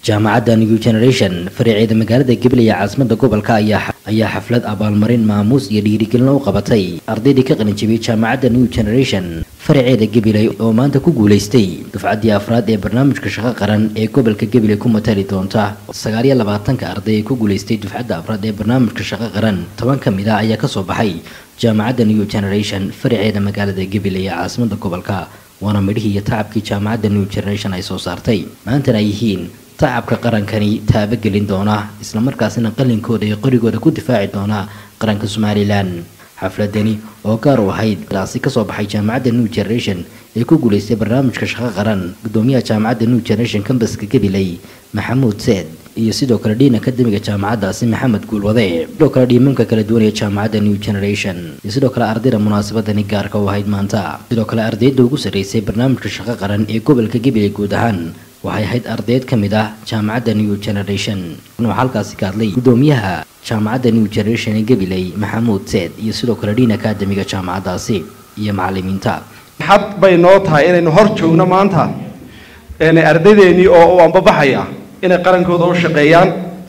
jaamacadda new generation fariceeda magaalada gabiley ee caasimada gobolka ayaa xaflad abaalmarin maamuus iyo dhiirigelin u qabatay ardaydii ka qalinjabiyey jaamacadda new generation faraceeda gabiley oo maanta ku guulaystay dufcaddii afraad ee barnaamijka shaqo qaran ee gobolka gabiley ku matali doonta sagaaliyo labaatanka arday ee ku guulaystay dufcadda afraad ee barnaamijka shaqo qaran toban ka mid ah ayaa kasoo baxay jaamacadda new generation faraceeda magaalada gabiley ee caasimada gobolka waana midhihii iyo tacabkii jaamacadda new generation ay soo saartay maantana ay yihiin tacabka qarankani taabagelin doona islamarkaasina qalinkooda iyo qorigooda ku difaaci doona qaranka somalilan xafladani oo gaar u ahayd daasi kasoo baxay jaamacadda new generation ee ku guulaystay barnaamijka shaqo qaran gudoomiyaha jaamacadda new generation cambaska gabiley maxamuud seed iyo sidoo kale dhiin akademiga jaamacaddaasi maxamed guulwade sidoo kale dhiimanka kala duwan ee jaamacadda new generation iyo sidoo kale ardayda munaasabadani gaarka u ahayd maanta sidoo kale ardayda ugu sarreysay barnaamijka shaqo qaran ee gobolka gabiley guud ahaan waxay ahayd ardayd ka mid ah jaamacadda new generation waxaa halkaasi ka hadlay gudoomiyaha jaamacadda new generation ee gabiley maxamuud seed iyo sidoo kale dhiin akademiga jaamacaddaasi iyo macalimiinta xad bay noo tahay inaynu hor joogno maanta ardaydeenii oo u ambabaxaya inay qarankooda u shaqeeyaan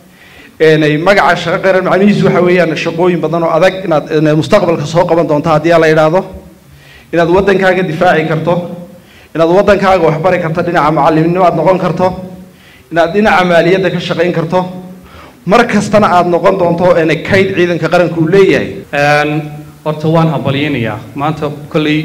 ay magaca shaqo qaran macnihiisu waxa weeyaan shaqooyin badan oo adag inaad mustaqbalka soo qaban doonto haddii la yidhaahdo inaad waddankaaga difaaci karto inaad waddankaaga waxbari karto dhinaca macallimnimo aad noqon karto inaad dhinaca maaliyadda ka shaqayn karto mar kastana aad noqon doonto kayd ciidanka qaranka uu leeyahay horta waan hambalyaynayaa maanta kolley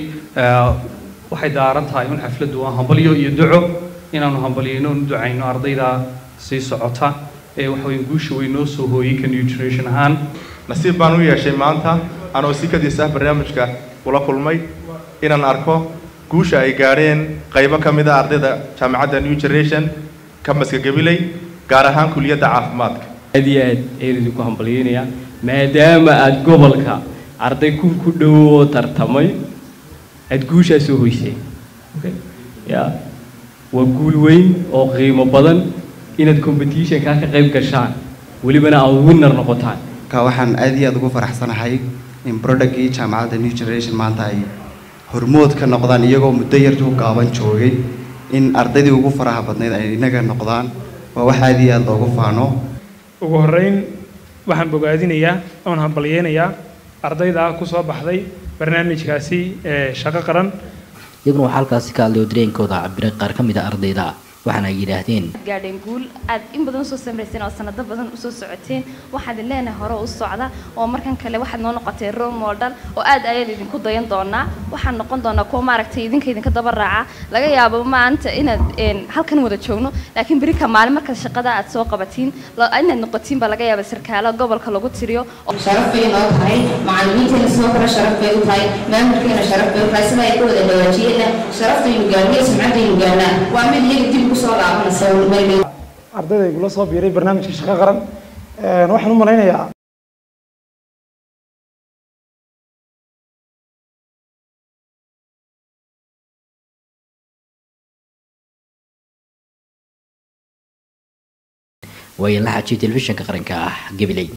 waxay daaran tahay un xafladdu waa hambalyo iyo duco inaanu hambalyayno un ducayno ardayda sii socota ee waxaweyn guusha way noo soo hooyey ka new generation ahaan nasiib baan u yeeshay maanta anoo si kadiis ah barnaamijka ula kulmay inaan arko guusha ay gaadheen qaybo ka mid a ardayda jaamacadda new generation kambaska gabiley gaar ahaan kuliyadda caafimaadka aad iyo aad ayaan idinku hambalyaynayaa maadaama aada gobolka arday kun ku dhowoo tartamay aada guushaa soo hoysay ya waa guul weyn oo qiimo badan inaad competitionkaa ka qayb gashaan welibana aad winner noqotaan ka waxaan aad iyo aad ugu faraxsanahay in productkii jaamacadda new generation maanta ay hormood ka noqdaan iyagoo muddo yartuu gaaban joogay in ardaydii ugu faraha badnayd ay inaga noqdaan waa wax aad iyo aad loogu faano ugu horreyn waxaan bogaadinayaa oon hambalyeynayaa ardayda ku soo baxday barnaamijkaasi ee shaqo qaran iyaguna waxaa halkaasi ka hadlay oo dareenkooda cabiray qaar ka mid a ardayda waxaana ay yidhaahdeen gaadheen guul aad in badan usoo samrayseen oo sanado badan usoo socoteen waxaad leenahay hore u socda oo markan kale waxaad noo noqotay role model oo aad ayaan idinku dayan doonaa waxaan noqon doonaa kuwa maaragtay idinka idinka daba raaca laga yaabo maanta inaad halkan wada joogno laakiin berika maalin markaad shaqada aad soo qabatiin inaad noqotiin baa laga yaaba sarkaalo gobolka lagu tiriyo sharaf bay noo tahay macallimiinteena sidoo kale sharaf bay u tahay maamulkeena sharaf bay u tahay sida ay ku wada dhawaajiyeenna sharaftaynu gaarnay sumcaddaynu gaarnaa waa mid iyaga dib ardayda igula soo biiray barnaamijka shaqo qaran waxaan u malaynayaa waayan la xajiyo telefishinka qaranka ah gabiley